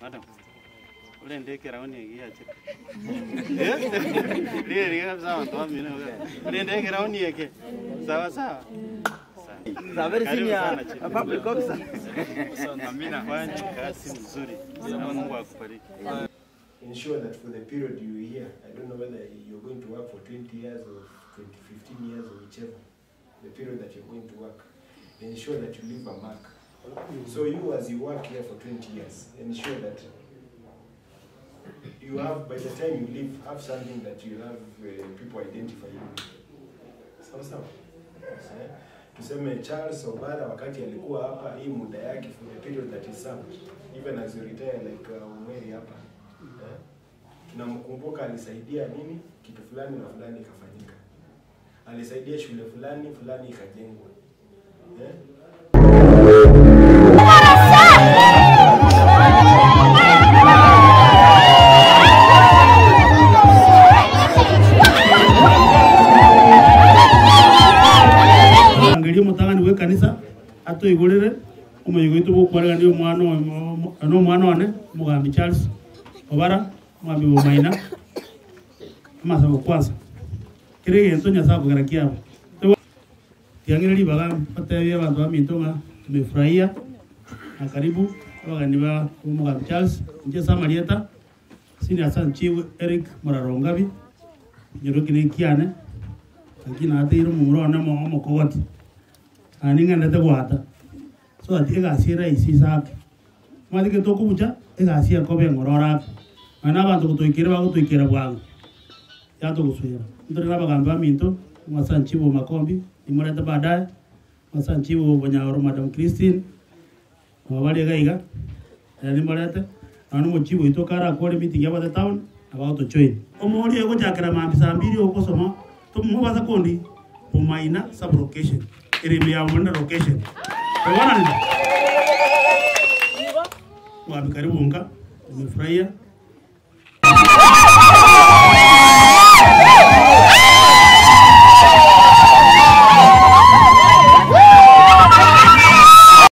Madam. Ule ndeke rauni yagiache. Ndiye ndiye kabisa watu wa mimi. Ule ndeke rauni yake. Sawa sawa. He's a very Karibu senior sana, Chief. public officer. Amina fanya kazi nzuri. Na Mungu akubariki. ensure that for the period you are here, I don't know whether you're going to work for 20 years or 20, 15 years or whichever, the period that you're going to work, ensure that you leave a mark. So you, as you work here for 20 years, ensure that you have, by the time you leave, have something that you have uh, people identify you with. Sawa sawa. Eh? Tuseme Charles Obara wakati alikuwa hapa, hii muda yake for the period that he served, even as you retire like uh, Umeri hapa eh? tunamkumbuka alisaidia nini kitu fulani na fulani ikafanyika, alisaidia shule fulani fulani ikajengwa eh? angeria mutagani gwe kanisa atuigurire umuyigo itu gukwarega ni omwana no omwana one mugambi Charles Obara mwambi bumaina amasabo kwanza kire gento nyasaye kugera kiabo tiangire ribaga batebia abantu baminto nga tumefurahia na karibu abagani ba umugambi Charles nje samarieta sini asan chief Eric Murarongabi nyoroki kiane lakini ateire mumuro na mo mokogoti ani ng'endete gwata so ati egasi eraisi sake mathike tokubucha egasi ekobe eng'ororake mana abanto gotwikire bagotwikira bwangu yatogoswera ntori na abagambi baminto masanchibo makombi imorete baadaye masanchibo banyaoro madam christine mabari gaiga nimorete nanu mochibo ito kara akore meeting yabate town abagotochoini omori egochakera mambi saa mbiri ogosoma tomubaza kondi bumaina sub location irimi ya mwenda location Umeona nini? Wapi karibu unga, umefurahia